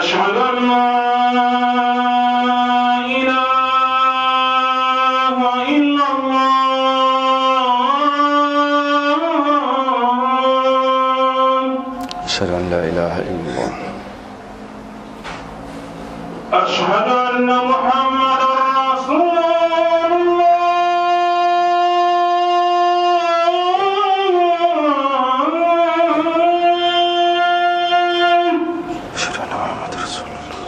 أشهد أن لا إله إلا الله أشهد أن لا إله إلا الله أشهد أن محمدا رسول الله أشهد أن محمد رسول الله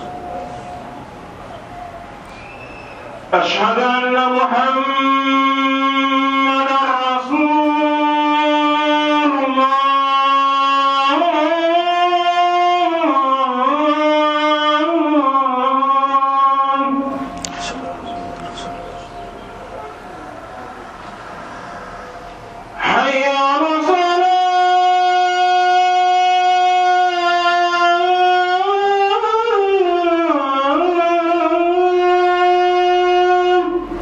أشهد أن محمدا رسول الله حي على الصلاة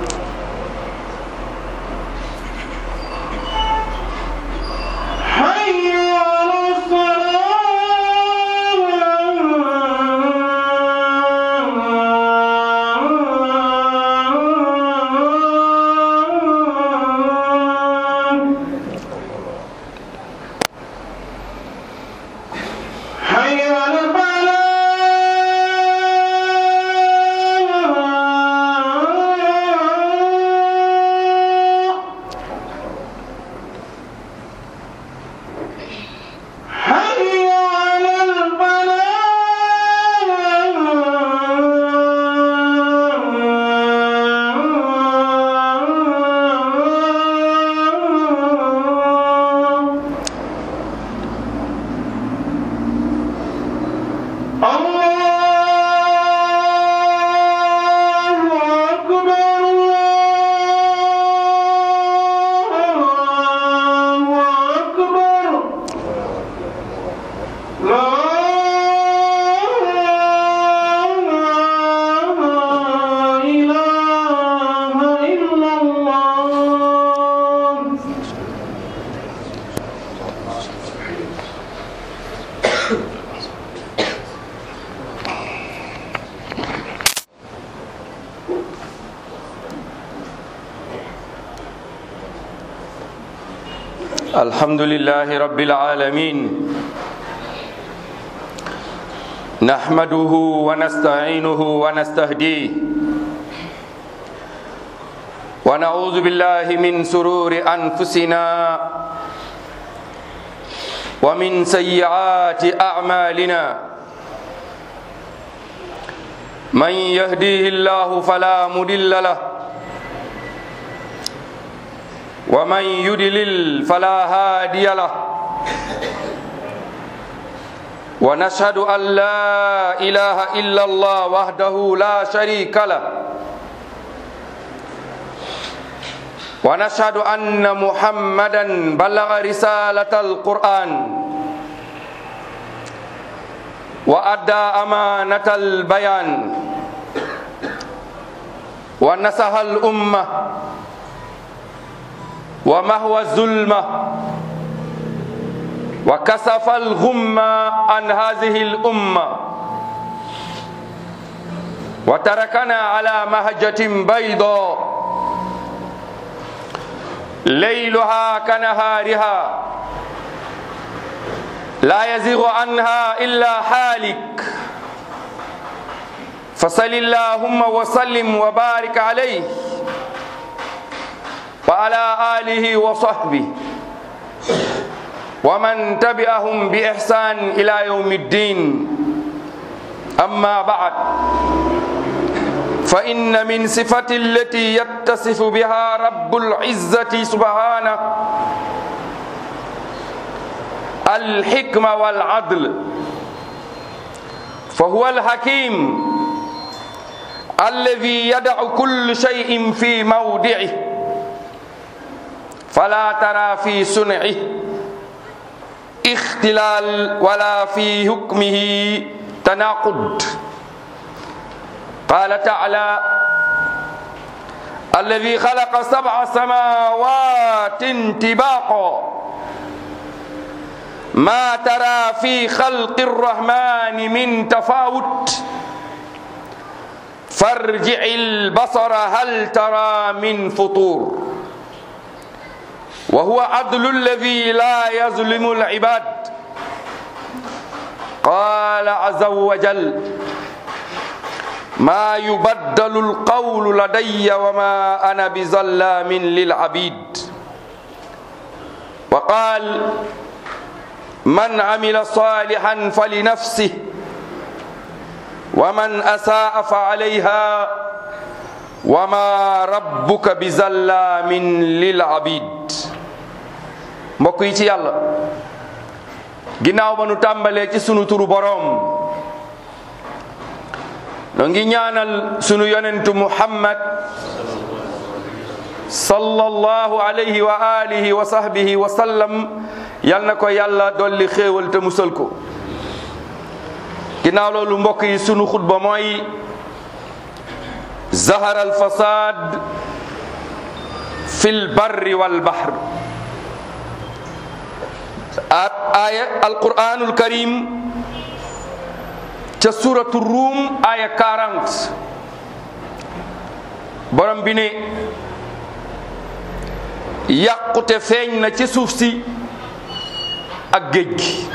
حي على الصلاة حي على الفلاح حي على الفلاح الله أكبر الله أكبر لا إله إلا الله الحمد لله رب العالمين نحمده ونستعينه ونستهديه ونعوذ بالله من سرور أنفسنا ومن سيئات أعمالنا من يهديه الله فلا مضل له ومن يدلل فلا هادي له ونشهد أن لا إله إلا الله وحده لا شريك له ونشهد أن محمدا بلغ رسالة القرآن وأدى أمانة البيان ونصح الأمة ومهوى الظلمة وكسف الغمة عن هذه الأمة وتركنا على مهجة بيضاء ليلها كنهارها لا يزيغ عنها إلا حالك فصل اللهم وسلم وبارك عليه وعلى آله وصحبه ومن تبعهم بإحسان إلى يوم الدين أما بعد فإن من صفة التي يتصف بها رب العزة سبحانه الحكمة والعدل فهو الحكيم الذي يدع كل شيء في موضعه فلا ترى في صنعه اختلال ولا في حكمه تناقض قال تعالى الذي خلق سبع سماوات طباقا ما ترى في خلق الرحمن من تفاوت فارجع البصر هل ترى من فطور وهو عدل الذي لا يظلم العباد قال عز وجل ما يبدل القول لدي وما انا بظلام للعبيد وقال من عمل صالحا فلنفسه ومن اساء فعليها وما ربك بظلام للعبيد mbokk yi ci yàlla ginnaaw ba nu tàmbalee ci sunu turu boroom noo ngi ñaanal sunu yonentu muhammad sallallahu alayhi wa alihi wa sahbihi wa sallam yal na ko yàlla dolli xéewal te musal ko ginnaaw loolu mbokk yi sunu xutba mooy zahara alfasad fi lbarri walbahr aya alquranul karim ca suratu ruum aya 40 borom bi ne yàqute feeñ na ci suuf si ak géej gi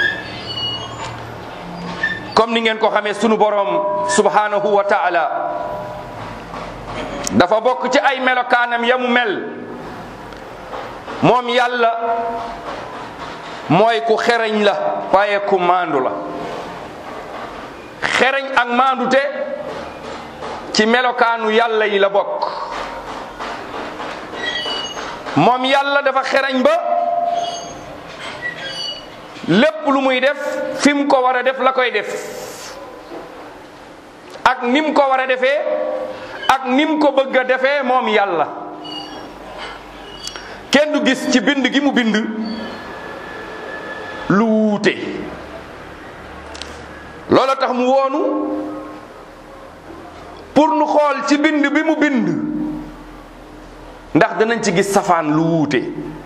comme ni ngeen ko xamee sunu borom subhanahu wa taala dafa bokk ci ay melokaanam ya mu mel moom yàlla mooy ku xereñ la waaye ku maandu la xereñ ak maandute ci melokaanu yàlla yi la bokk moom yàlla dafa xereñ ba lépp lu muy def fi mu ko war a def la koy def ak ni mu ko war a defee ak ni mu ko bëgg a defee moom yàlla kenn du gis ci bind gi mu bind lu wuute loolu tax mu woonu pour nu xool ci bind bi mu bind ndax danañ ci gis safaan lu wuute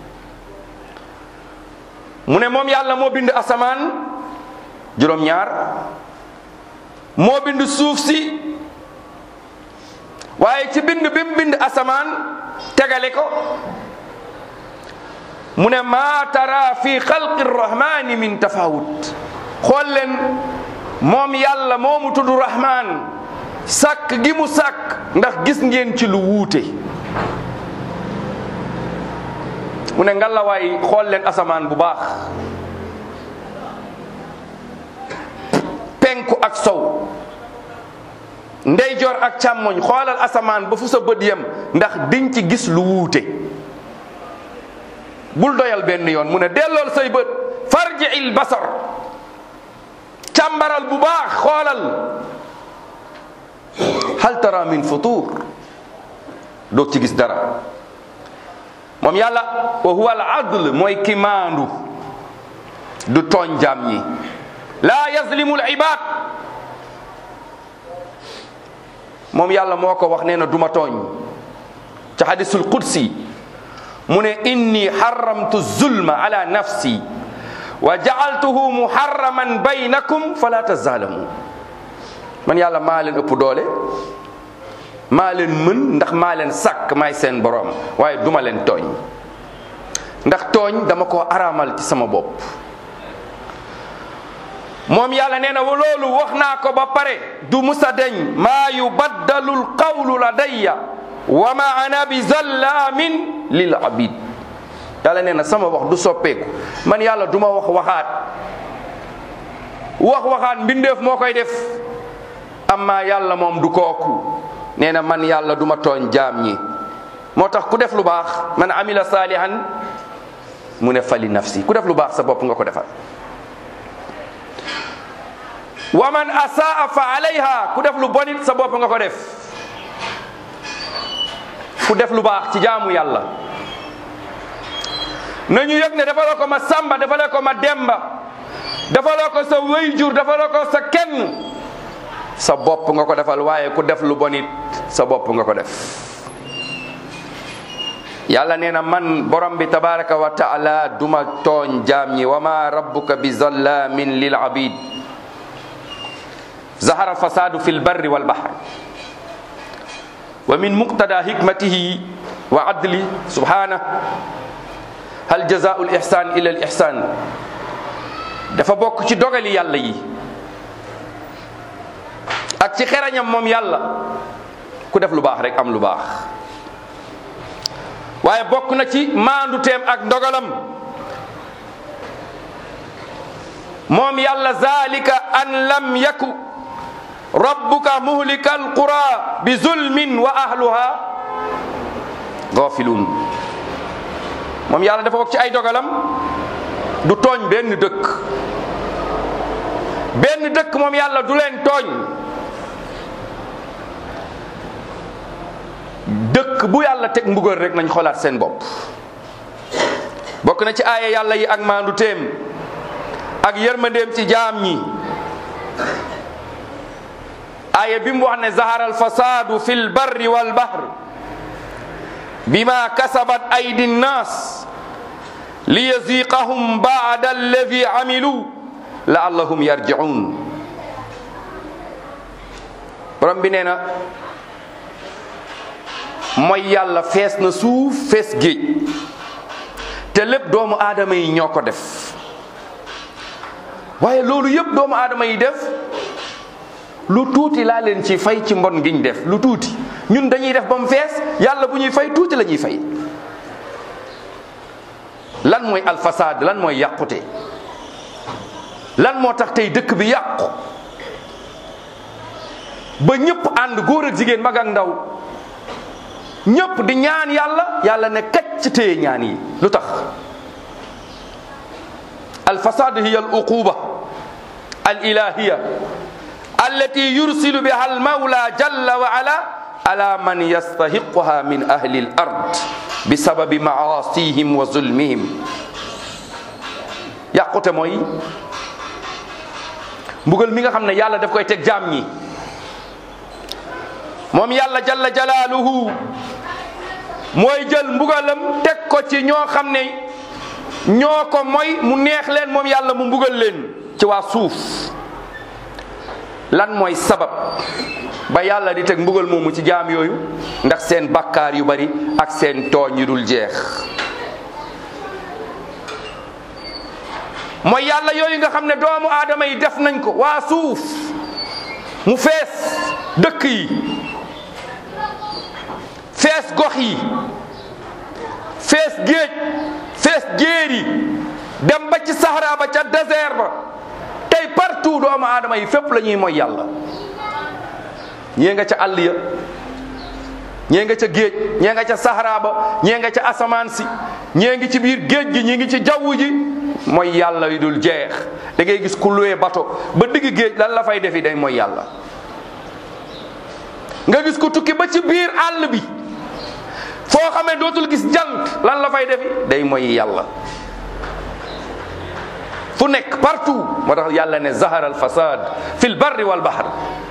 mu ne moom yàlla moo bind asamaan juróom-ñaar moo bind suuf si waaye ci bind bi mu bind asamaan tegale ko mu ne maa tara fi xalqi rahmani min tafawut xool leen moom yàlla moomu tudd rahman sàkk gi mu sàkk ndax gis ngeen ci lu wuute mu ne ngalawaay xool leen asamaan bu baax penku ak sow ndeyjoor ak càmmoñ xoolal asamaan ba fu sa bët yem ndax diñ ci gis lu wuute bul doyal benn yoon mu ne dellool say bët farji il basar càmbaral bu baax xoolal hal tara min futur doog ci gis dara moom yàlla wa huwa al adl mooy ki maandu du tooñ jaam ñi laa yazlimu al ibad moom yàlla moo ko wax nee na duma tooñ ca hadisul qudsi mu ne inni xaramtu zulma ala nafsi wa jaaltuhu muharraman baynakum fala tazalamu man yàlla maa leen ëpp doole maa leen mën ndax maa leen sàkk maay seen borom waaye duma leen tooñ ndax tooñ dama ko araamal ci sama bopp moom yàlla nee na loolu wax naa ko ba pare du musa deñ maa yubaddalu lqawlu ladayya wa ma ana bi zallamin lil abid yàlla nee na sama wax du soppeeku man yàlla du ma wax waxaat wax waxaat mbindeef moo koy def amma yàlla moom du kooku nee na man yàlla du ma tooñ jaam ñi moo tax ku def lu baax man amila saalihan mu ne fali nafsi ku def lu baax sa bopp nga ko defal wa man asaa fa alayha ku def lu bonit sa bopp nga ko def ku def lu baax ci jaamu yàlla nañu yëg ne defaloo ko ma samba defaloo ko ma demba defaloo ko sa wayjur defaloo ko sa kenn sa bopp nga ko defal waaye ku def lu bonit sa bopp nga ko def yàlla nee na man borom bi tabaraka wa taala duma tooñ jaam ñi wa ma rabbuka bi zallamin lil abid zahara alfasadu fi lbarri walbahr wa min muqtada hikmatihi wa adli subhanah hal jazau lihsan illa al ihsan dafa bokk ci dogali yàlla yi ak ci xerañam moom yàlla ku def lu baax rek am lu baax waaye bokk na ci maanduteem ak ndogalam moom yàlla zalika an lam yaku rabbuka muhlika alqura bi zulmin wa ahluha gafilun moom yàlla dafa bokk ci ay dogalam du tooñ benn dëkk benn dëkk moom yàlla du leen tooñ dëkk bu yàlla teg mbugal rek nañ xoolaat seen bopp bokk na ci aaya yàlla yi ak maandu téem ak yërmandeem ci jaam ñi aaya bi mu wax ne zahara alfasadu fi lbarri walbahr bima kasabat aydi nnas liyaziqahum bada alladi amilu laallahum yarjiun borom bi nee na mooy yàlla fees na suuf fees géej te lépp doomu aadama yi ñoo ko def waaye loolu yëpp doomu aadama yi def lu tuuti laa leen ci fay ci mbon giñ def lu tuuti ñun dañuy def ba mu fees yàlla bu ñuy fay tuuti la ñuy fay lan mooy alfasaad lan mooy yàqute lan moo tax tey dëkk bi yàqu ba ñëpp ànd góor ak jigéen mag ak ndaw ñëpp di ñaan yàlla yàlla ne kacc téye ñaan yi lu tax alfasad hiya al uquba al ilahiya allati yursilu biha al mawla jalla wa ala ala man yastahiquha min ahli al ard bisababi maasihim wa zulmihim yàqute mooy mbugal mi nga xam ne yàlla daf koy teg jaam ñi moom yàlla jalla jalaaluhu mooy jël mbugalam teg ko ci ñoo xam ne ñoo ko mooy mu neex leen moom yàlla mu mbugal leen ci waa suuf lan mooy sabab ba yàlla di teg mbugal moomu ci jaam yooyu ndax seen bakkaar yu bari ak seen tooñ yu dul jeex mooy yàlla yooyu nga xam ne doomu aadama yi def nañ ko waa suuf mu fees dëkk yi fees gox yi fees géej fees jéer yi dem ba ci sahara ba ca désert ba tey partout doomu aadama yi fépp la ñuy mooy yàlla ñee nga ca àll ya ñee nga ca géej ñee nga ca sahara ba ñee nga ca asamaan si ñee ngi ci biir géej gi ñi ngi ci jaww ji mooy yàlla yu dul jeex da ngay gis ku luwee bato ba digg géej lan la fay defi day mooy yàlla nga gis ku tukki ba ci biir àll bi foo xamee dootul gis jant lan la fay defi day mooy yàlla fu nekk partout moo tax yàlla ne zahara al fasad fi l barri wal bahr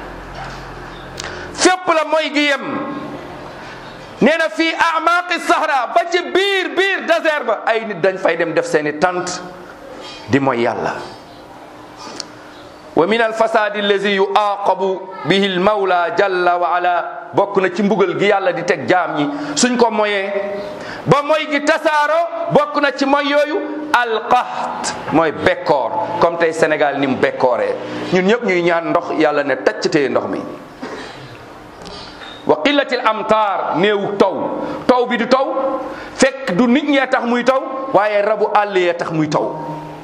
fépp la mooy gi yem nee na fii amaqi sahra ba ci biir biir désert ba ay nit dañ fay dem def seeni tant di mooy yàlla wa min alfasadi allazi yuaqabu bihi almawla jalla wa ala bokk na ci mbugal gi yàlla di teg jaam ñi suñ ko moyee ba moy gi tasaaro bokk na ci moy yooyu alqaht mooy bekkoor comme tey Sénégal ni mu bekkooree ñun ñëpp ñuy ñaan ndox yàlla ne tacc téye ndox mi wa qillatil amtaar néewu taw taw bi du taw fekk du nit ñee tax muy taw waaye rabu àll yee tax muy taw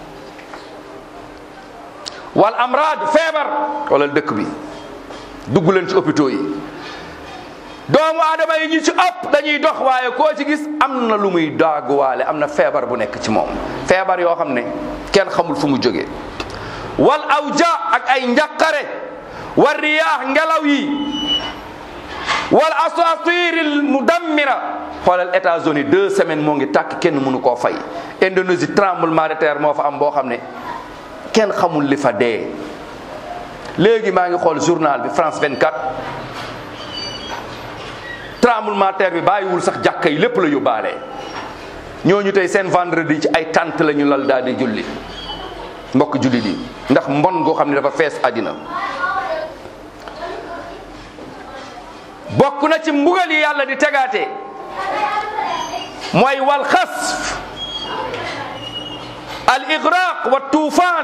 wal amraad feebar wala dëkk bi dugg leen ci hôpitaux yi doomu aadama yi ñu ci ëpp dañuy dox waaye koo ci gis am na lu muy daaguwaale am na feebar bu nekk ci moom feebar yoo xam ne kenn xamul fu mu jógee wal awja ak ay njaqare war riyaax ngelaw yi wal asatiril mudammira xoolal États-Unis deux semaines moo ngi tàkk kenn mënu koo fay Indonésie tremblement de terre moo fa am boo xam ne kenn xamul li fa dee léegi maa ngi xool journal bi France 24 tremblement terre bi bàyyiwul sax jàkka yi lépp la yóbbaale ñooñu tey seen vendredi ci ay tànt la ñu lal daal di julli mbokk julli di ndax mbon goo xam ne dafa fees àddina bokk na ci mbugal yi yàlla di tegaate mooy wal xasf al igraq wa tuufaan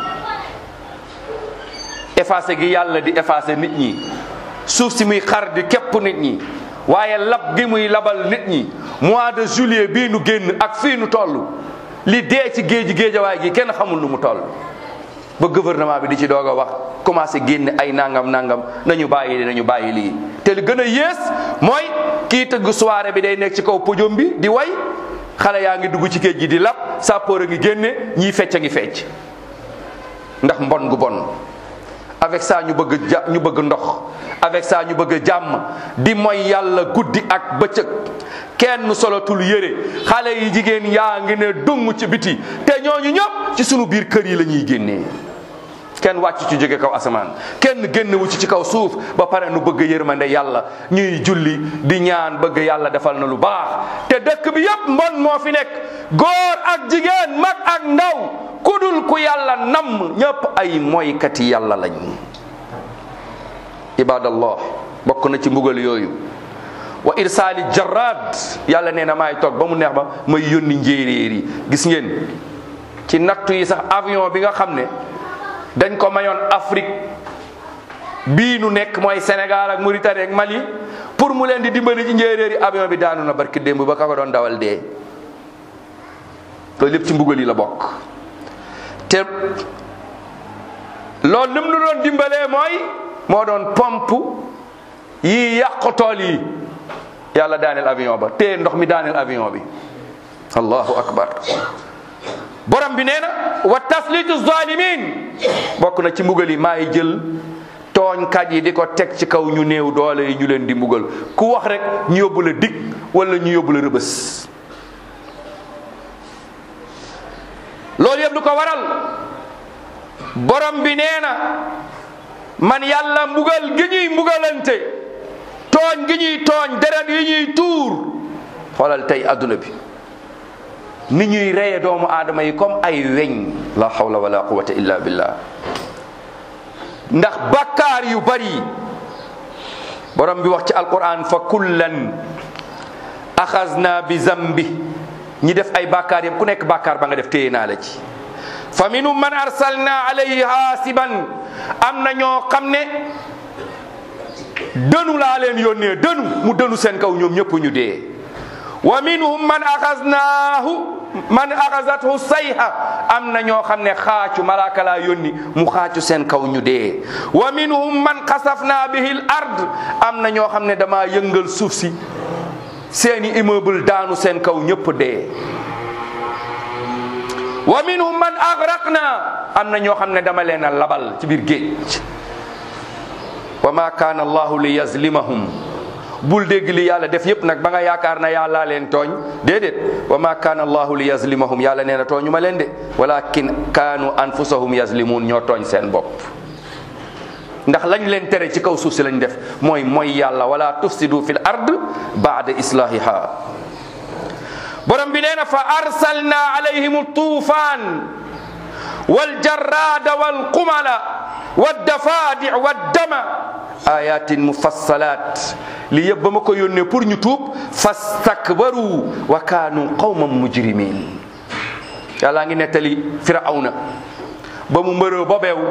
effacé gi yàlla di effacé nit ñi suuf si muy xar di képp nit ñi waaye lab gi muy labal nit ñi mois de juillet bii nu génn ak fii nu toll li dee ci géej géejawaay gi kenn xamul nu mu toll ba gouvernement bi di ci doog a wax commencé génne ay nangam nangam nañu bàyyi li nañu bàyyi lii te li gën a yées mooy kii tëgg soirée bi day nekk ci kaw podium bi di way xale yaa ngi dugg ci géej gi di lab sapeur a ngi génne ñiy fecc a ngi fecc ndax mbon gu bon avec ça ñu bëgg ja ñu bëgg ndox avec ça ñu bëgg jàmm di mooy yàlla guddi ak bëccëg kenn solotul yére xale yi jigéen yaa ngi ne dung ci biti te ñooñu ñëpp ci sunu biir kër yi la ñuy génnee kenn wàcc ci jóge kaw asamaan kenn génn wu ci ci kaw suuf ba pare nu bëgg yërmande yàlla ñuy julli di ñaan bëgg yàlla defal na lu baax te dëkk bi yëpp mbon moo fi nekk góor ak jigéen mag ak ndaw kudul ku yàlla namm ñëpp ay moykati yàlla lañ ibadallah bokk na ci mbugal yooyu wa irsaali jarad yàlla nee na maay toog ba mu neex ba may yónni njéeréer yi gis ngeen ci nattu yi sax avion bi nga xam ne dañ ko mayoon Afrique bii nu nekk mooy Sénégal ak Mauritanie ak Mali pour mu leen di dimbali ci njéeréer yi avion bi daanu na barki démb ba ka ko doon dawal dee loolu lépp ci mbugal yi la bokk te loolu lim nu doon dimbalee mooy moo doon pompe yi yàq tool yi yàlla daaneel avion ba te ndox mi daaneel avion bi allahu akbar borom bi nee na wa taslitu zalimin bokk na ci mbugal yi maay jël tooñkat yi di ko teg ci kaw ñu néew doole yi ñu leen di mbugal ku wax rek ñu yóbbu la dig wala ñu yóbbu la rëbës loolu yëpp lu ko waral borom bi nee na man yàlla mbugal gi ñuy mbugalante tooñ gi ñuy tooñ deret yi ñuy tuur xoolal tey adduna bi ni ñuy reye doomu aadama yi comme ay weñ la hawla wala quwwata illa billah ndax bakkaar yu bari borom bi wax ci alquran fa kullan axasna bi zambi ñi def ay bakkaar yëpp ku nekk bakkaar ba nga def téye naa la ci fa minhum man arsalna alayhi hasiban am na ñoo xam ne dënu laa leen yónnee dënu mu dënu seen kaw ñoom ñëpp ñu dee wa minhum man axasnaahu man axasathu sayha am na ñoo xam ne xaacu malaaka laa yónni mu xaacu seen kaw ñu dee wa minhum man xasafna bihi l ard am na ñoo xam ne dama yëngal suuf si seeni immeuble daanu seen kaw ñëpp dee wa minhum man agraqna am na ñoo xam ne dama leen a labal ci biir géej wa ma kaana allahu li yazlimahum bul dégg li yàlla def yépp nag ba nga yaakaar na yàlla leen tooñ déedéet wa ma kaana allahu li yazlimahum yàlla nee na tooñu ma leen de walakin kaanu anfusahum yazlimuun ñoo tooñ seen bopp ndax lañ leen tere ci kaw suuf si lañ def mooy mooy yàlla wala tufsidu fil ard baada islahiha borom bi nee na fa arsalna alayhim tuufaan waljarrada walqumala waddafadi waddama ayatin mufassalat li yëpp ba ma ko yónnee pour ñu tuub fastakbaru wa kaanu qawman mujrimin yàlla ngi nettali firawna ba mu mbëroo ba beew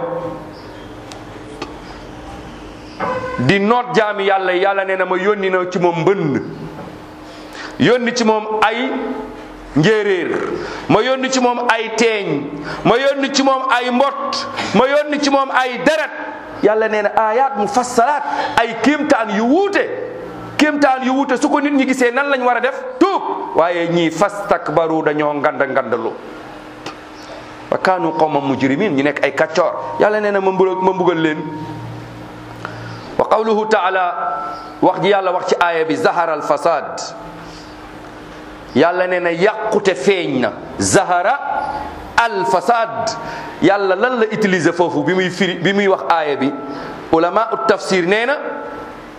di noot jaami yàlla yàlla nee na ma yónni na ci moom mbënd yónni ci moom ay njéeréer ma yónni ci moom ay teeñ ma yónni ci moom ay mbott ma yónni ci moom ay deret yàlla nee na ayat mu fassalaat ay kéemtaan yu wuute kéemtaan yu wuute su ko nit ñi gisee nan lañ war a def tuub waaye ñii fastakbaru dañoo ngand ngandalu wa kaanu qawman mujrimin ñu nekk ay kaccoor yàlla nee na ma mbugal ma mbugal leen wa qawluhu taala wax ji yàlla wax ci aaya bi zahara al fasad yàlla nee na yàqute feeñ na zahara al fasad yàlla lan la utiliser foofu bi muy firi bi muy wax aaya bi ulama ut tafsir nee na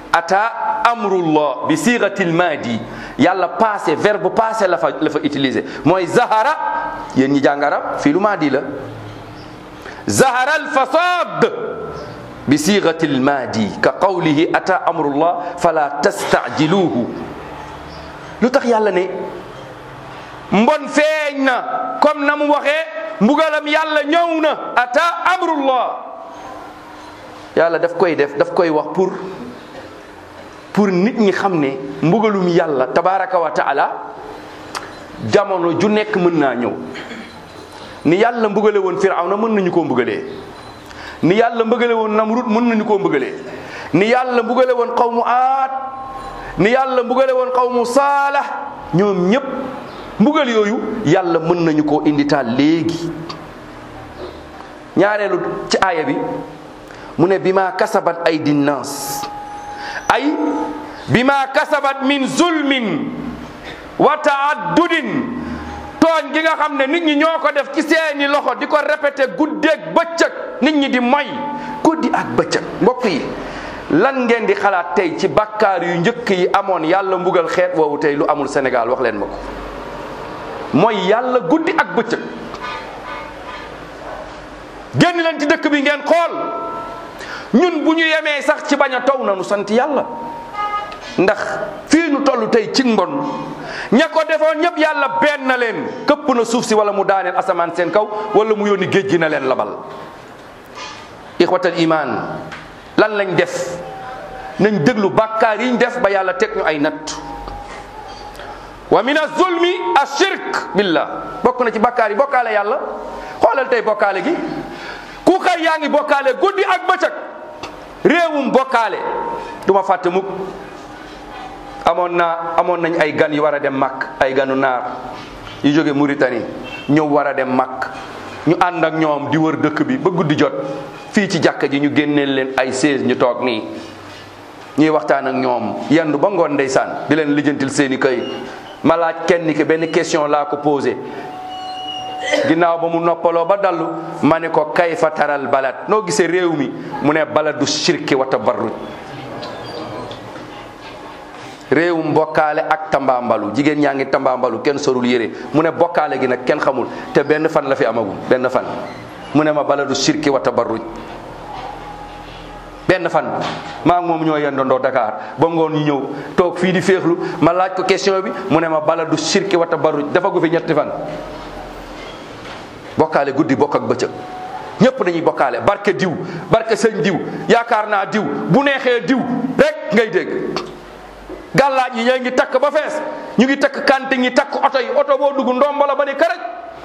ata amrullah bi sigati lmaadi yàlla passé verbe passé la fa la fa utilisé mooy zahara yéen ñi jàng arab fii lu maadi la zahara alfasad bi sigati lmaadi ka qawlihi ata amrullah fala tastajiluhu lu tax yàlla ne mbon feeñ na comme na mu waxee mbugalam yàlla ñëw na ata amrullah yàlla daf koy def daf koy wax pour pour nit ñi xam ne mbugalum yàlla tabaraka wa taala jamono ju nekk mën naa ñëw ni yàlla mbugale woon firawna mën nañu koo mbugalee ni yàlla mbugale woon namrud mën nañu koo mbugalee ni yàlla mbugale woon xawmu aat ni yàlla mbugale woon xawmu saalax ñoom ñépp mbugal yooyu yàlla mën nañu koo inditaal léegi ñaareelu ci aaya bi mu ne bi ma kasabat ay dinnaas ay bi ma kasabat min zulmin wa taaddudin tooñ gi nga xam ne nit ñi ñoo ko def ci seeni loxo di ko répété guddeeg bëccëg nit ñi di moy guddi ak bëccëg mbokk yi lan ngeen di xalaat tey ci bakkaar yu njëkk yi amoon yàlla mbugal xeet woowu tey lu amul Sénégal wax leen ma ko mooy yàlla guddi ak bëccëg génn leen ci dëkk bi ngeen xool ñun bu ñu yemee sax ci bañ a taw na nu sant yàlla ndax fii ñu toll tey ci mbon ña ko defoon ñëpp yàlla benn na leen këpp na suuf si wala mu daaneel asamaan seen kaw wala mu yónni géej gi na leen labal ixwatal iman lan lañ def nañ déglu bàkkaar yiñ def ba yàlla teg ñu ay natt wa min azulmi ashirk billah bokk na ci bàkkaar yi bokkaale yàlla xoolal tey bokkaale gi ku xëy yaa ngi bokkaale guddi ak bëccëg réewum bokkaale du ma fàtte mukk amoon naa amoon nañ ay gan yu war a dem màkk ay ganu naar yu jóge Mauritanie ñëw war a dem màkk ñu ànd ak ñoom di wër dëkk bi ba guddi jot fii ci jàkka ji ñu génneel leen ay seize ñu toog nii ñuy waxtaan ak ñoom yendu ba ngoon ndeysaan di leen lijjantil seeni këy ma laaj kenn ki benn question laa ko posé ginnaaw ba mu noppaloo ba dallu ma ne ko kayfa taral balad noo gisee réew mi mu ne baladu shirki wa tabarruj réewum bokkaale ak tambaambalu jigéen ñaa ngi tambaambalu kenn sorul yére mu ne bokkaale gi nag kenn xamul te benn fan la fi amagum benn fan mu ne ma baladu shirki wa tabarruj benn fan maa ngi moom ñoo yendandoo Dakar ba ngoon ñu ñëw toog fii di féexlu ma laaj ko question bi mu ne ma baladu shirki wa tabarruj dafa gu fi ñetti fan bokkaale guddi bokk ak bëccëg ñëpp dañuy bokkaale barke diw barke sëñ diw yaakaar naa diw bu neexee diw rek ngay dégg gàllaaj yi ñoo ngi takk ba fees ñu ngi takk kante ngi takk oto yi oto boo dugg ndomba la ba ni karaj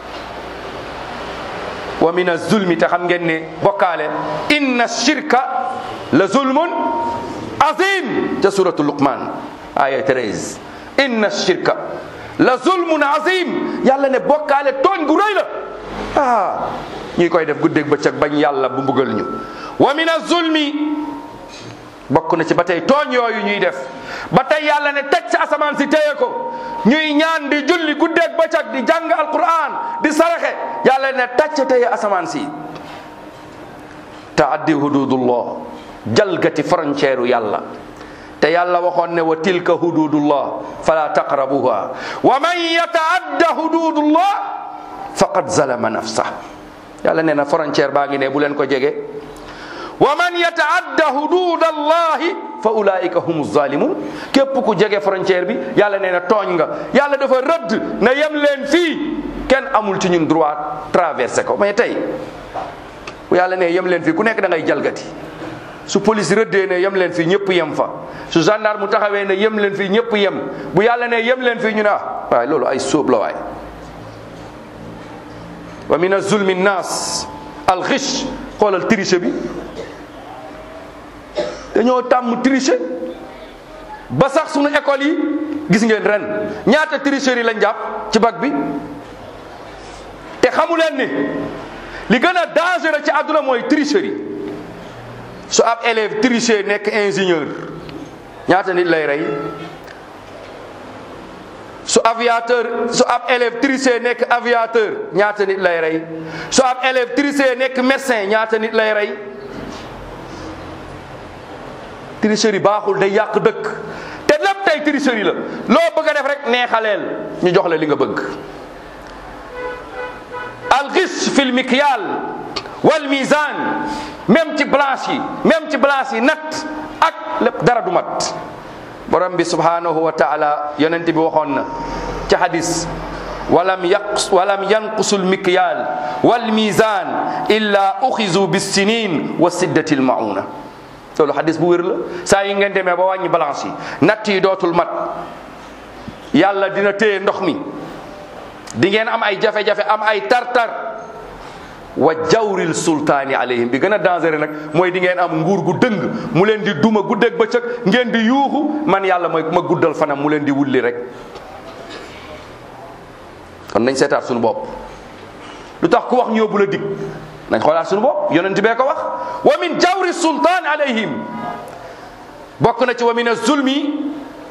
wa min az-zulmi te xam ngeen ne bokkaale inna shirka la zulmun azim ca suratu luqman aya 13 inna shirka la zulmun azim yàlla ne bokkaale tooñ gu rëy la ah ñuy koy def guddeeg bëccëg bañ yàlla bu mbugal ñu wa min az-zulmi bokk na ci ba tey tooñ yooyu ñuy def ba tey yàlla ne teg ci asamaan si téye ko ñuy ñaan di julli guddeeg bëccëg di jàng alquran di saraxe yàlla ne tàcc téye asamaan si taaddi hududullah jalgati frontière yàlla te yàlla waxoon ne wa tilka hududullah fala taqrabuha wa man yataadda hududullah faqad zalama nafsa yàlla nee na frontière baa ngi ne bu leen ko jege wa man yataadda hudud allahi fa ulaika hum zalimun képp ku jege frontière bi yàlla nee na tooñ nga yàlla dafa rëdd na yem leen fii kenn amul ci ñun droit traversé ko mais tey bu yàlla ne yem leen fii ku nekk da ngay jalgati su police rëddee ne yem leen fii ñëpp yem fa su gendarme mu taxawee ne yem leen fii ñëpp yem bu yàlla ne yem leen fii ñu ne ah waaye loolu ay sóob la waay wa min azulmi nnas alxish xoolal triche bi dañoo tàmm tricher ba sax sunu école yi gis ngeen ren ñaata tricherie lañ jàpp ci bac bi te xamu leen ni li gën a dangereux ci àdduna mooy tricherie su ab élève tricher nekk ingénieur ñaata nit lay rey su aviateur su ab élève tricher nekk aviateur ñaata nit lay rey su ab élève tricher nekk médecin ñaata nit lay rey tricherie baaxul day yàq dëkk te lépp tey tricherie la loo bëgg a def rek neexaleel ñu jox la li nga bëgg alxis fi lmikyal wal mizan même ci balance yi même ci balance yi natt ak lépp dara du mat borom bi subhanahu wa taala yonent bi waxoon na ci hadis walam yaqs walam yanqusu lmikyal wal mizan illa uxizu bissinin wa siddati lmauna loolu hadis bu wér la saa yi ngeen demee ba wàññi balance yi natt yi dootul mat yàlla dina téye ndox mi di ngeen am ay jafe-jafe am ay tartar wa jawril sultaani alayhim bi gën a dangereux nag mooy di ngeen am nguur gu dëng mu leen di duma guddeeg bëccëg ngeen di yuuxu man yàlla mooy ma guddal fanam mu leen di wulli rek kon nañ seetaat suñu bopp lu tax ku wax ñu yóbbu la dig nañ xoolaat suñu bopp yonent bee ko wax wa min jawri sultaan alayhim bokk na ci wa min azulmi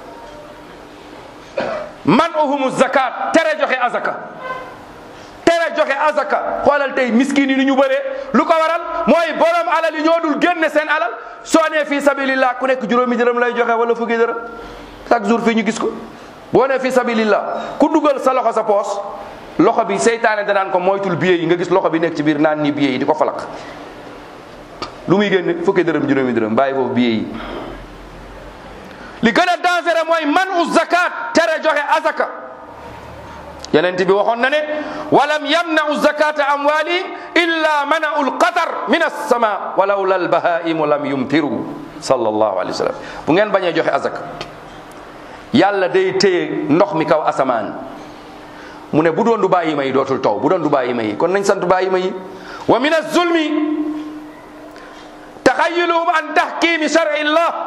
man uhumu zakat tere joxe azaka tere joxe azaka xoolal tey miskin yi ni ñu bëree lu ko waral mooy borom alal yi ñoo dul génne seen alal soo nee fii sabilillah ku nekk juróomi dërëm lay joxe wala fukki dërëm chaque jour fii ñu gis ko boo nee fii sabilillah ku dugal sa loxo sa poos loxo bi seytaane danaan ko moytul billet yi nga gis loxo bi nekk ci biir naan ni billet yi di ko falak lu muy génne fukki dërëm juróomi dërëm bàyyi foofu billet yi li gën a dangereux mooy man u zakat tere joxe azaka yonent bi waxoon na ne walam yamnau zakata amwalihim illa manau lqatar min alsama walawla albahaimu lam yumtiru sallallahu alayhi wa sallam bu ngeen bañee joxe azaka yàlla day téye ndox mi kaw asamaan mu ne bu doon du bàyyi ma yi dootul taw bu doon du bàyyi ma yi kon nañ sant bàyyi ma yi wa min alzulmi taxayiluhum an tahkimi shar'i llah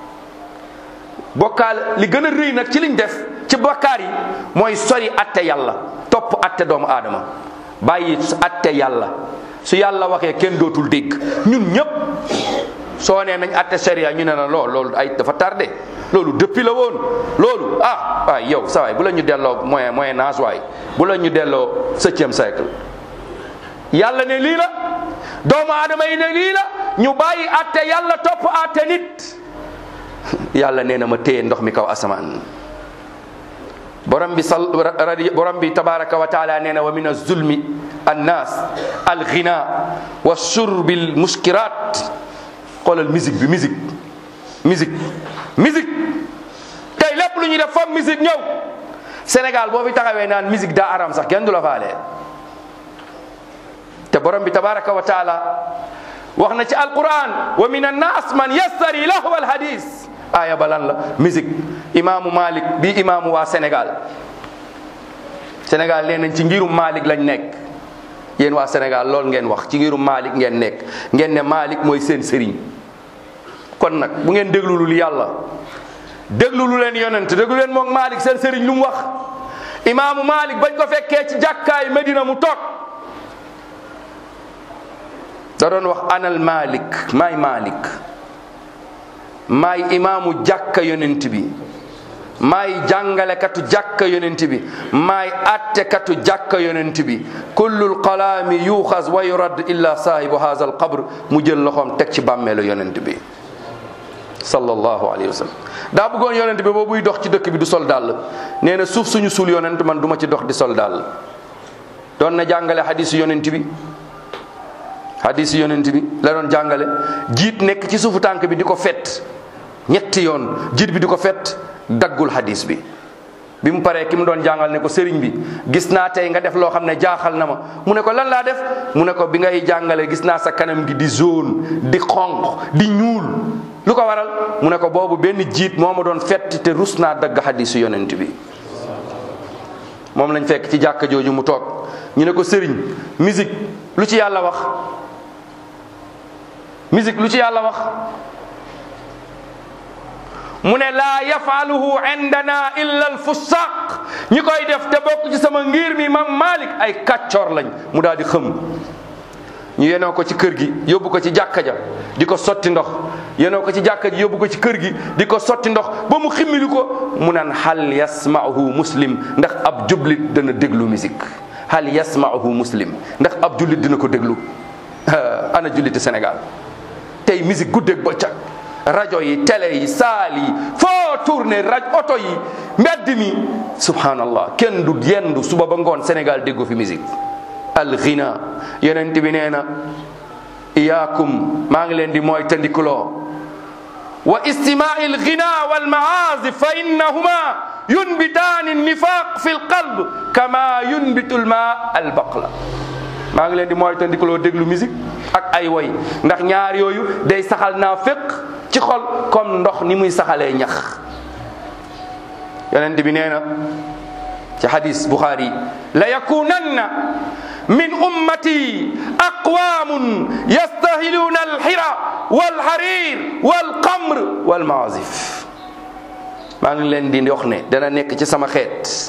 bokkaal li gën a rëy nag ci liñ def ci bokkaar yi mooy sori atte yàlla topp atte doomu aadama bàyyi atte yàlla su yàlla waxee kenn dootul dégg ñun ñëpp soo nee nañ atte sharia ñu ne la lool loolu ay dafa tardé loolu depuis la woon loolu ah waay yow sa waay bu la ñu delloo moyen moyen âge waay bu la ñu delloo septième siècle yàlla ne lii la doomu aadama yi ne lii la ñu bàyyi atte yàlla topp atte nit yàlla nee na ma téye ndox mi kaw asamaan borom bi sal radi borom bi tabaraka wa taala nee na wa min azulmi annas alghina wa shurbi almuskirat xoolal musique bi musique musique musique tey lépp lu ñuy def foog musique ñëw Sénégal boo fi taxawee naan musique daa aram sax kenn du la faale te borom bi tabaraka wa taala wax na ci alquran wa min annas man yassari lahwa alhadis aaya ba lan la musique imaamu Malik bi imaamu waa Sénégal Sénégal nee nañ ci ngirum Malik lañ nekk yéen waa Sénégal loolu ngeen wax ci ngirum Malik ngeen nekk ngeen ne Malik mooy seen sëriñ kon nag bu ngeen déglu lu yàlla déglu lu leen yonent déglu leen moom Malik seen sëriñ lu mu wax imaamu Malik bañ ko fekkee ci jàkkaay Medina mu toog da doon wax anal Malik maay Malik maay imaamu jàkka yonent bi maay jàngalekatu jàkka yonent bi maay attekatu jàkka yonent bi kullul kalaami yuuxas wa yurad illa saahibu haza alqabr mu jël loxoom teg ci bàmmeelu yonent bi sallallahu alayhi wa sallam daa bëggoon yonent bi boobuy dox ci dëkk bi du sol dàll nee na suuf suñu suul yonent man du ma ci dox di sol dàll doon na jàngale hadisu yonent bi hadisu yonent bi la doon jàngale jiit nekk ci suufu tànk bi di ko fet ñetti yoon jiit bi di ko fet daggul hadis bi bi mu paree ki mu doon jàngal ne ko sëriñ bi gis naa tey nga def loo xam ne jaaxal na ma mu ne ko lan laa def mu ne ko bi ngay jàngale gis naa sa kanam gi di jaune di xonq di ñuul lu ko waral mu ne ko boobu benn jiit moo ma doon fett te rus naa dagg hadisu yonent bi moom lañ fekk ci jàkka jooju mu toog ñu ne ko sëriñ musique lu ci yàlla wax musique lu ci yàlla wax mu ne laa yafaluhu indana illa alfusaq ñi koy def te bokk ci sama ngir mi mam malik ay kàccoor lañ mu daal di xëm ñu yenoo ko ci kër gi yóbbu ko ci jàkka ja di ko sotti ndox yenoo ko ci jàkka ji yóbbu ko ci kër gi di ko sotti ndox ba mu ximmili ko mu naan hal yasmaahu muslim ndax ab jublit dana déglu musique hal yasmaahu muslim ndax ab jullit dina ko déglu ana julliti Sénégal tey musique guddeeg bëccëg rajo yi télé yi saal yi foo tourné rajo oto yi mbedd mi subhanallah kenn du yendu suba ba ngoon Sénégal déggu fi musique al ghina yonent bi nee na iyaakum maa ngi leen di mooy tandikuloo wa istimaai al ghina wal maazif fa innahuma yunbitaani nifaq fi l qalb kama yunbitu l ma al baqla maa ngi leen di mooy tandikuloo déglu musique ak ay woy ndax ñaar yooyu day saxal naa féq ci xol comme ndox ni muy saxalee ñax yonent bi nee na ci hadis Bukhari la yakunanna min ummati aqwamun yastahiluuna alxira walxarir walqamr walmaazif maa ngi leen di wax ne dana nekk ci sama xeet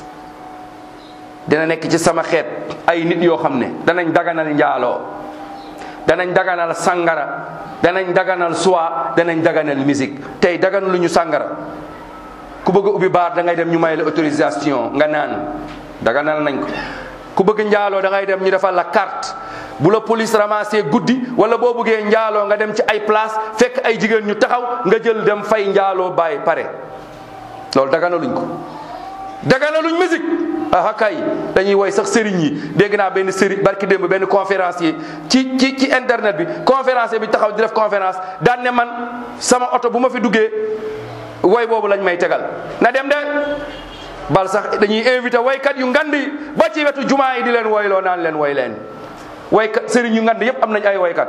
dana nekk ci sama xeet ay nit yoo xam ne danañ daganal njaaloo danañ daganal sangara danañ daganal soie danañ daganal musique tey dagan lu ñu sangara ku bëgg a ubbi baar da ngay dem ñu may la autorisation nga naan daganal nañ ko ku bëgg njaaloo da ngay dem ñu defal la carte bu la police ramassé guddi wala boo bëggee njaaloo nga dem ci ay place fekk ay jigéen ñu taxaw nga jël dem fay njaaloo bàyyi pare loolu daganaluñ ko daganaluñ musique ah kay dañuy woy sax sëriñ yi dégg naa benn sëriñ barki démb benn conférencier ci ci ci internet bi conférencier bi taxaw di def conférence daan ne man sama oto bu ma fi duggee woy boobu lañ may tegal na dem de bal sax dañuy invité woykat yu ngand yi ba ci wetu jumaa yi di leen woyloo naan leen woy leen woykat sëriñ yu ngand yépp am nañ ay woykat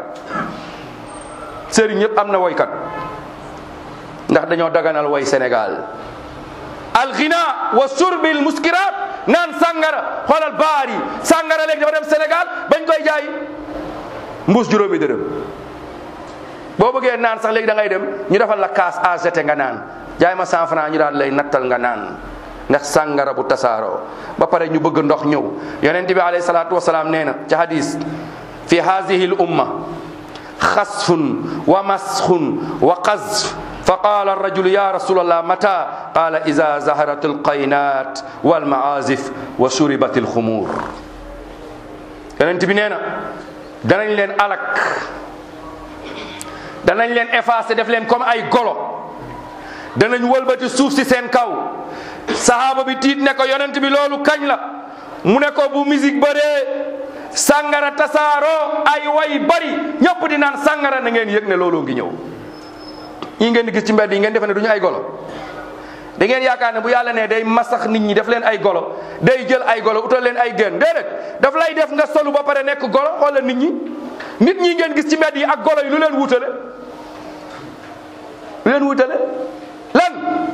sëriñ yépp am na woykat ndax dañoo daganal woy Sénégal alghina wa surbil muskirat naan sàngara xoolal baar yi sàngara léegi dafa dem Sénégal bañ koy jaay mbuus juróomi dërëm boo bëggee naan sax léegi da ngay dem ñu defal la kaas à jeter nga naan jaay ma cent franc ñu daal lay nattal nga naan ndax sàngara bu tasaaroo ba pare ñu bëgg ndox ñëw yonent bi alayhi salaatu wasalaam nee na ci hadis fi hadihi l umma xasfun wa masxun wa qazf fa qaala arrajulu ya rasul allah mata qaala ida zaharat alqaynat walmaazif wa shuribat alxumur yonent bi nee na danañ leen alak danañ leen effacer def leen comme ay golo danañ wëlbati suuf si seen kaw sahaaba bi tiit ne ko yonent bi loolu kañ la mu ne ko bu musique bëree sàngara tasaaroo ay way bari ñëpp di naan sàngara na ngeen yëg ne looloo ngi ñëw ñi ngeen di gis ci mbedd yi ngeen defe ne du ñu ay golo da ngeen yaakaar ne bu yàlla ne day masax nit ñi def leen ay golo day jël ay golo utal leen ay gën déedéet daf lay def nga solu ba pare nekk golo xoolal nit ñi nit ñi ngeen gis ci mbedd yi ak golo yi lu leen wutale lu leen wutale lan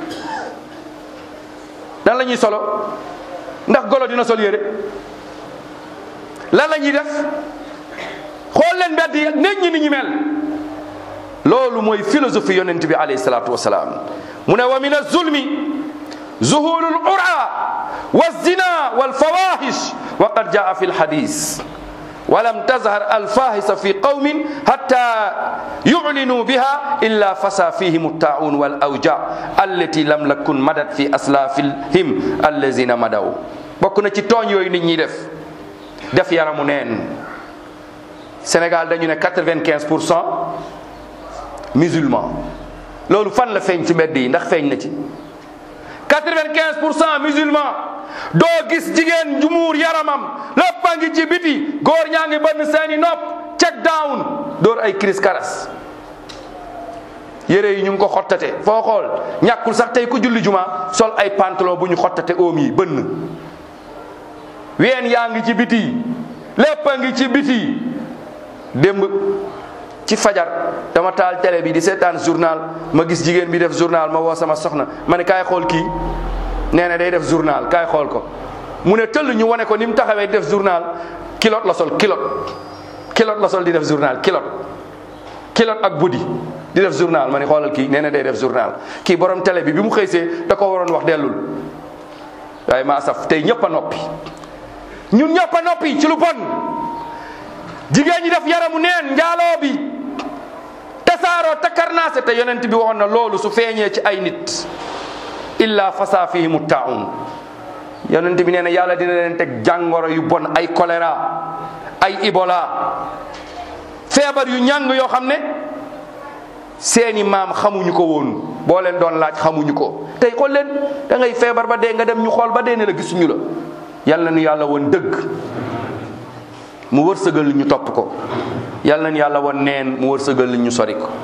lan la ñuy solo ndax golo dina sol yére lan la ñuy def xool leen mbedd yi nit ñi ni ñu mel loolu mooy philosophie yonent bi alayhi salaatu wasalaam mu ne wa min azulmi zuhulu l ura wa zina walfawahish wa qad jaa fi lhadis ولم تظهر الفاحشة في قوم حتى يعلنوا بها إلا فسى فيهم الطاعون والأوجاع التي لم نكن مدت في أسلافهم الذين مدوا bokk na ci tooñ yooyu nit ñi def def yaramu neen Sénégal dañu ne quatre-vingt-quinze pour cent musulman loolu fan la feeñ ci mbedd yi ndax feeñ na ci quatre-vingt-quinze pour cent musulman doo gis jigéen ju muur yaramam lépp a ngi ci biti góor ñaa ngi bënn seeni nopp check down door ay cris karas yére yi ñu ngi ko xottate foo xool ñàkkul sax tey ku julli juma sol ay pantalon bu ñu xottate oom yi bënn ween yaa ngi ci biti lépp a ngi ci biti démb ci fajar dama taal télé bi di seetaan journal ma gis jigéen bi def journal ma woo sama soxna ma ne kaay xool kii nee na day def journal kaay xool ko mu ne tëll ñu wane ko ni mu taxawee di def journal kilot la sol kilot kilot la sol di def journal kilot kilot ak buddi di def journal ma ne xoolal kii nee na day def journal kii borom télé bi bi mu xëysee da ko waroon wax dellul waaye maa saf tey ñëpp a noppi ñun ñëpp a noppi ci lu bon jigéen ñi def yaramu neen njaaloo bi tasaaroo takarnaase te yonent bi waxoon na loolu su feeñee ci ay nit illa fasa fihimu taun yonent bi nee na yàlla dina leen teg jàngoro yu bon ay choléra ay Ebola feebar yu ñàng yoo xam ne seeni maam xamuñu ko woon boo leen doon laaj xamuñu ko tey xool leen da ngay feebar ba dee nga dem ñu xool ba dee ne la gisuñu la yal na nu yàlla woon dëgg mu wërsëgal ñu topp ko yal na nu yàlla woon neen mu wërsëgal ñu sori ko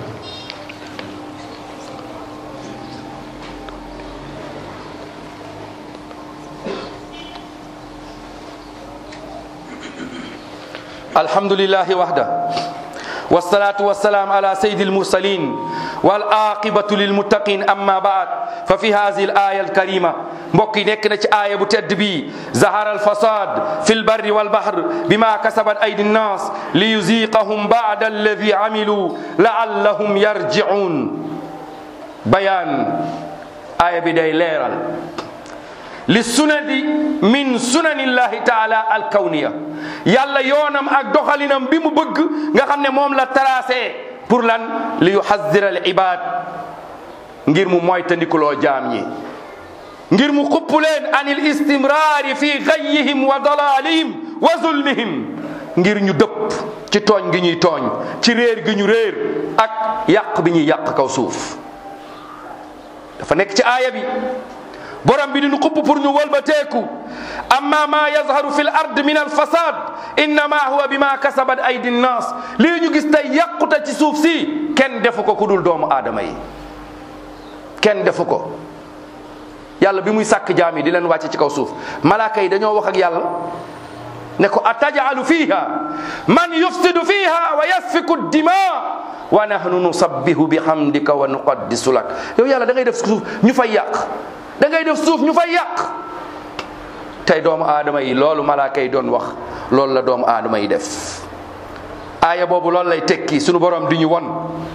alhamdulillahi wahda والصلاة والسلام على سيد المرسلين والعاقبة للمتقين أما بعد ففي هذه الآية الكريمة mbokk yi nekk na ci aaya bu tedd bi zahara alfasad fi lbarri walbahr bima kasabat aydi nnas liyuziqahum bada alladi amilu laallahum yarjiun bayaan aaya bi day leeral li sunadi min sunanillahi taala alkawniya yàlla yoonam ak doxalinam bi mu bëgg nga xam ne moom la tracé pour lan li yuhazira al ibad ngir mu moytandikuloo jaam ñi ngir mu xupp leen an il istimraari fi gayyihim wa dalalihim wa zulmihim ngir ñu dëpp ci tooñ gi ñuy tooñ ci réer gi ñu réer ak yàq bi ñuy yàq kaw suuf dafa nekk ci aaya bi borom bi dinu xupp pour ñu wëlbateeku amma ma yazharu fi l ard min al fasad innama huwa bima kasabat aydi nnas lii ñu gis tey yàqute ci suuf si kenn defu ko ku dul doomu aadama yi kenn defu ko yàlla bi muy sàkk jaam yi di leen wàcce ci kaw suuf malaaka yi dañoo wax ak yàlla ne ko atajalu fiha man yufsidu fiha wa yasfiku dima wa nahnu nusabbihu bihamdika wa nuqaddisu lak yow yàlla da ngay def suuf ñu fay yàq da ngay def suuf ñu fay yàq tey doomu aadama yi loolu malaaka yi doon wax loolu la doomu aadama yi def aaya boobu loolu lay tekki sunu borom di ñu won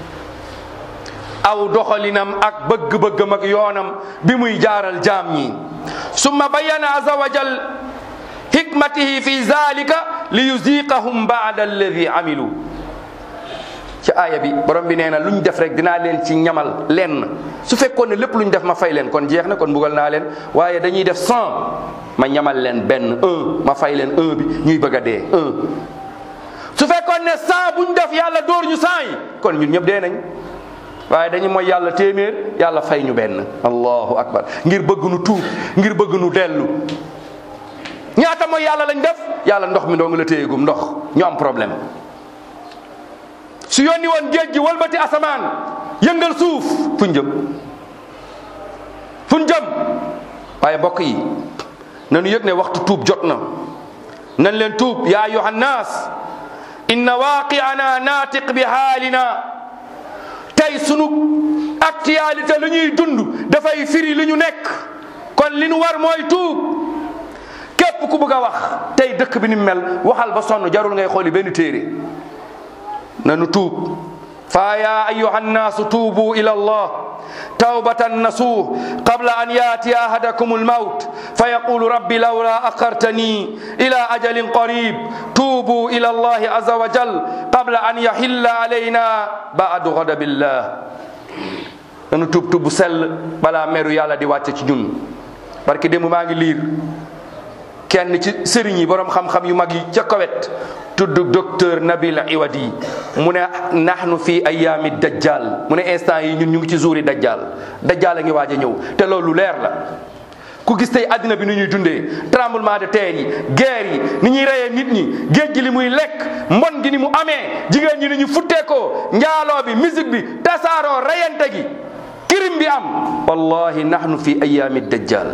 aw doxalinam ak bëgg-bëggam ak yoonam bi muy jaaral jaam ñi summa bayyana aza wa jal hikmatihi fi zalika li yuziqahum baada alladi amilu ci aaya bi borom bi nee na lu ñu def rek dinaa leen ci ñamal lenn su fekkoon ne lépp lu ñu def ma fay leen kon jeex na kon mbugal naa leen waaye dañuy def cent ma ñamal leen benn un ma fay leen un bi ñuy bëgg a dee un su fekkoon ne cent bu ñu def yàlla dóor ñu cent yi kon ñun ñëpp dee nañ waaye dañu mooy yàlla téeméer yàlla fay ñu benn allahu akbar ngir bëgg nu tuub ngir bëgg nu dellu ñaata mooy yàlla lañ def yàlla ndox mi dong la téyegum ndox ñu am problème su yónni woon géej gi walbati asamaan yëngal suuf fuñ jëm fuñ jëm waaye mbokk yi nanu yëg ne waxtu tuub jot na nan leen tuub yaa ayuha nnaas inna waaqiana naatiq bi haalina tey sunu actualité lu ñuy dund dafay firi li ñu nekk kon li nu war mooy tuub képp ku bëgg a wax tey dëkk bi ni mu mel waxal ba sonn jarul ngay xooli benn téere nanu tuub fa ya ayuha nnaasu tuubu ila allah tawbatan nasuh qabla an yatiya ahadakum almaut fa yaqulu rabbi lawla akhartani ila ajalin qarib tuubu ila allahi aza wa jal qabla an yahilla alayna baadu ghadabillah nanu tuub tuub bu sell balaa meru yàlla di wàcce ci ñun parce que démb maa ngi liir kenn ci sëriñ yi borom xam-xam yu mag yi ca kowet tudd docteur Nabil Iwadi mu ne nahnu fi ayaami dajjal mu ne instant yi ñun ñu ngi ci jouri dajjal dajjal a ngi waaj a ñëw te loolu leer la ku gis tey àddina bi ni ñuy dundee tremblement de terre yi guerre yi ni ñuy reyee nit ñi géej gi li muy lekk mbon gi ni mu amee jigéen ñi ni ñu futteekoo njaaloo bi musique bi tasaaroo reyante gi kirim bi am wallahi nahnu fi ayaami dajjal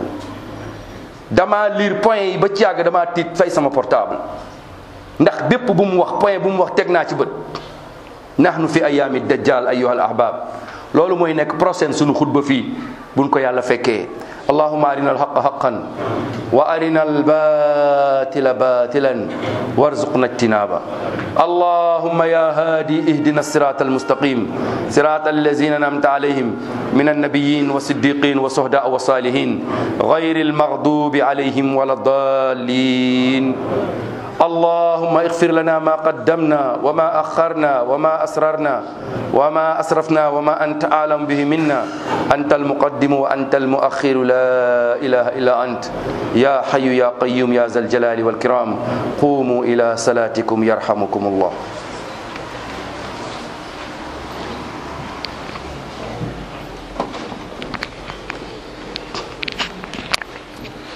dama lire point yi ba ci yàgg dama tiit fay sama portable ndax bépp bu mu wax point bu mu wax teg naa ci bët nahnu fi ayaami dajjal ayuha al ahbab loolu mooy nekk prochaine sunu xutba fii buñ ko yàlla fekkee allahuma arina alhaqa haqan wa arina albatila batilan warzuqna ijtinaba اللهم يا هادي اهدنا الصراط المستقيم صراط الذين انعمت عليهم من النبيين والصديقين والشهداء والصالحين غير المغضوب عليهم ولا الضالين اللهم اغفر لنا ما قدمنا وما أخرنا وما أسررنا وما أسرفنا وما أنت أعلم به منا أنت المقدم وأنت المؤخر لا إله إلا أنت يا حي يا قيوم يا ذا الجلال والكرام قوموا إلى صلاتكم يرحمكم الله